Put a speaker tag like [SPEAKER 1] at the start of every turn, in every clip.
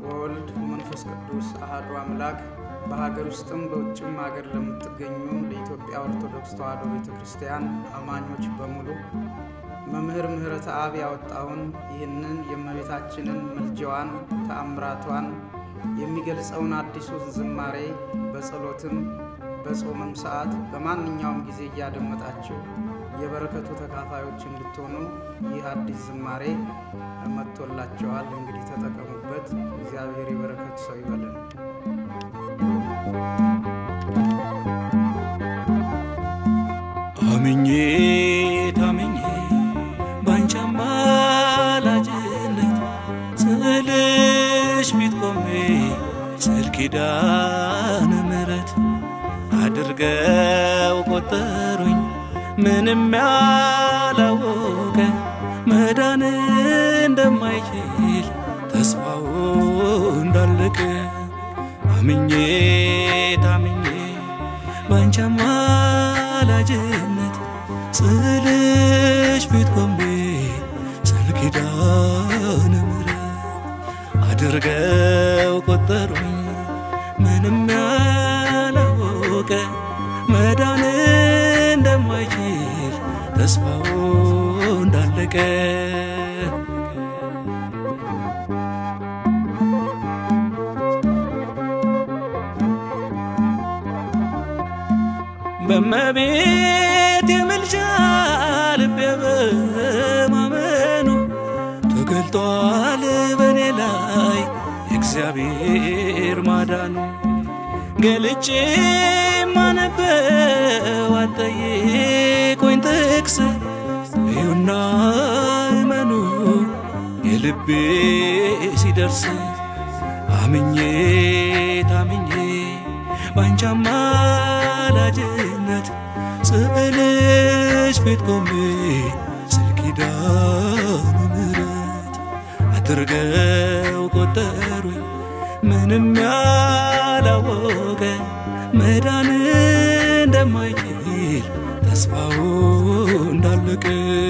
[SPEAKER 1] ወወልድ ወመንፈስ ቅዱስ አሐዱ አምላክ በሀገር ውስጥም በውጭም ሀገር ለምትገኙ ለኢትዮጵያ ኦርቶዶክስ ተዋሕዶ ቤተ ክርስቲያን አማኞች በሙሉ መምህር ምህረተ አብ ያወጣውን ይህንን የእመቤታችንን ምልጃዋን ተአምራቷን የሚገልጸውን አዲሱን ዝማሬ በጸሎትም በጾምም ሰዓት በማንኛውም ጊዜ እያደመጣችሁ የበረከቱ ተካፋዮች እንድትሆኑ ይህ አዲስ ዝማሬ መጥቶላቸዋል። እንግዲህ ተጠቀሙበት። እግዚአብሔር የበረከቱ ሰው ይበለን።
[SPEAKER 2] አምኜ ታምኜ ባንቺ አማላጅነት ስልሽ ፊት ቆሜ ስል ኪዳነ ምሕረት አድርገው ቆጠሩኝ ምንም ያላወቀ መዳን እንደማይችል ተስፋው እንዳለቀ አምኜ ታምኜ ባንቺ አማላጅነት ስልሽ ፊት ቆሜ ስል ኪዳነ ምሕረት አድርገው ቆጠሩኝ ምንም ያላወቀ መዳን እንደማይችል ተስፋው እንዳለቀ በመቤት የምልጃ ልቤ በማመኑ ተገልጧል በእኔ ላይ እግዚአብሔር ማዳኑ ገልጬ ማነበው አጠይቆኝ ጥቅስ እዩና እመኑ የልቤ ሲደርስ አምኜ ታምኜ ባንቺ አማላጅነት ስዕልሽ ፊት ቆሜ ስል ኪዳነ ምሕረት አድርገው ቆጠሩኝ ምንም ያላወቀ መዳን እንደማይችል ተስፋው እንዳለቀ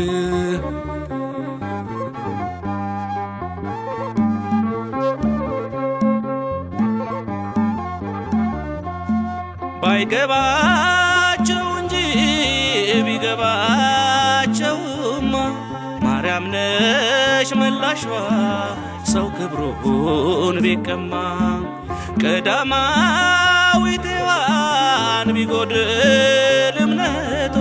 [SPEAKER 2] ባይገባቸው እንጂ ቢገባቸውማ ማርያም ነሽ መላሿ ሰው ክብሩን ቢቀማ ቀዳማዊት ሔዋን ቢጎድል እምነቷ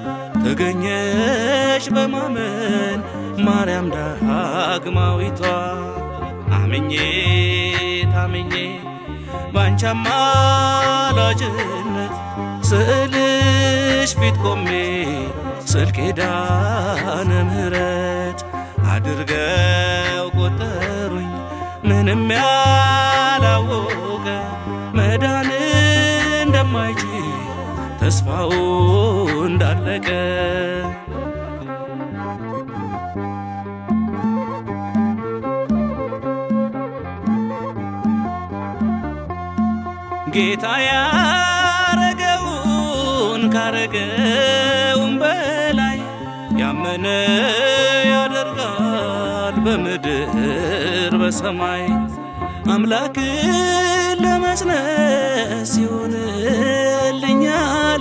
[SPEAKER 2] ተገኘሽ በማመን ማርያም ዳግማዊቷ አምኜ ታምኜ ባንቺ አማላጅነት ስዕልሽ ፊት ቆሜ ስል ኪዳነ ምሕረት አድርገው ቆጠሩኝ ምንም ያላወቀ መዳን እንደማይችል ተስፋው እንዳለቀ ጌታ ያረገውን ካረገውን በላይ ያመነ ያደርጋል በምድር በሰማይ አምላክን ለመጽነስ ይሆንልኛል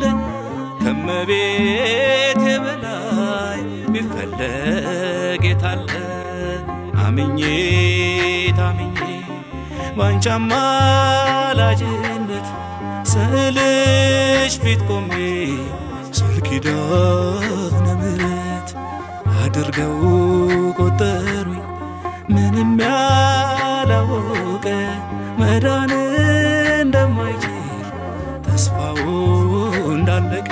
[SPEAKER 2] ከመቤቴ በላይ ቢፈለግ የታለ አምኜ ታምኜ ባንቺ አማላጅነት ስዕልሽ ፊት ቆሜ ስል ኪዳነ ምሕረት አድርገው ቆጠሩኝ ምንም ያላወቀ መዳን እንደማይችል ተስፋው እንዳለቀ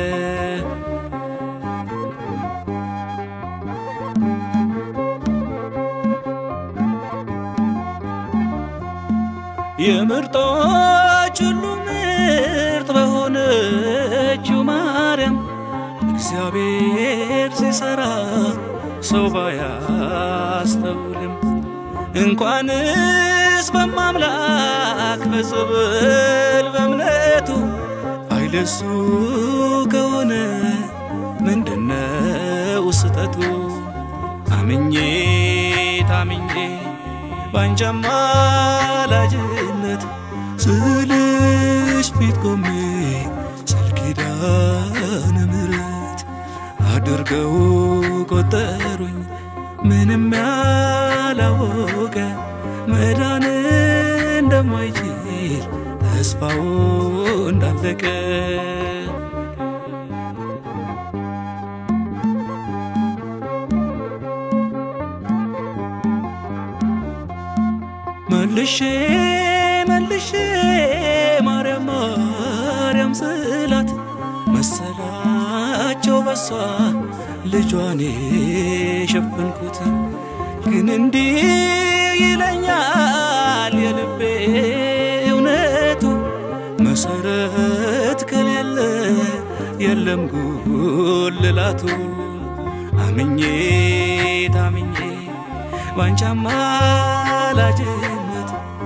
[SPEAKER 2] የምርጦች ሁሉ ምርጥ በሆነችው ማርያም እግዚአብሔር ሲሰራ ሰው ባያስተውልም እንኳንስ በማምላክ በጽብል በእምነቱ አይለሱ ከሆነ ምንድነው ስጠቱ? አምኜ ታምኜ ባንቺ አማላጅነት ስልሽ ፊት ቆሜ ስል ኪዳነ ምሕረት አድርገው ቆጠሩኝ ምንም ያላወቀ መዳን እንደማይችል ተስፋው እንዳለቀ መልሼ መልሼ ማርያም ማርያም ስላት መሰላቸው በሷ ልጇን የሸፈንኩት ግን እንዲህ ይለኛል የልቤ እውነቱ መሰረት ከሌለ የለም ጉልላቱ አምኜ ታምኜ ባንቺ አማላጅነት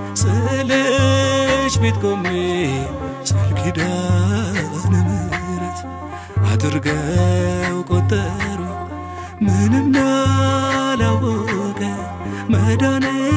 [SPEAKER 2] ስልሽ ፊት ቆሜ ስል ኪዳነ ምሕረት አድርገው ቆጠሩ ምንም ያላወቀ መዳን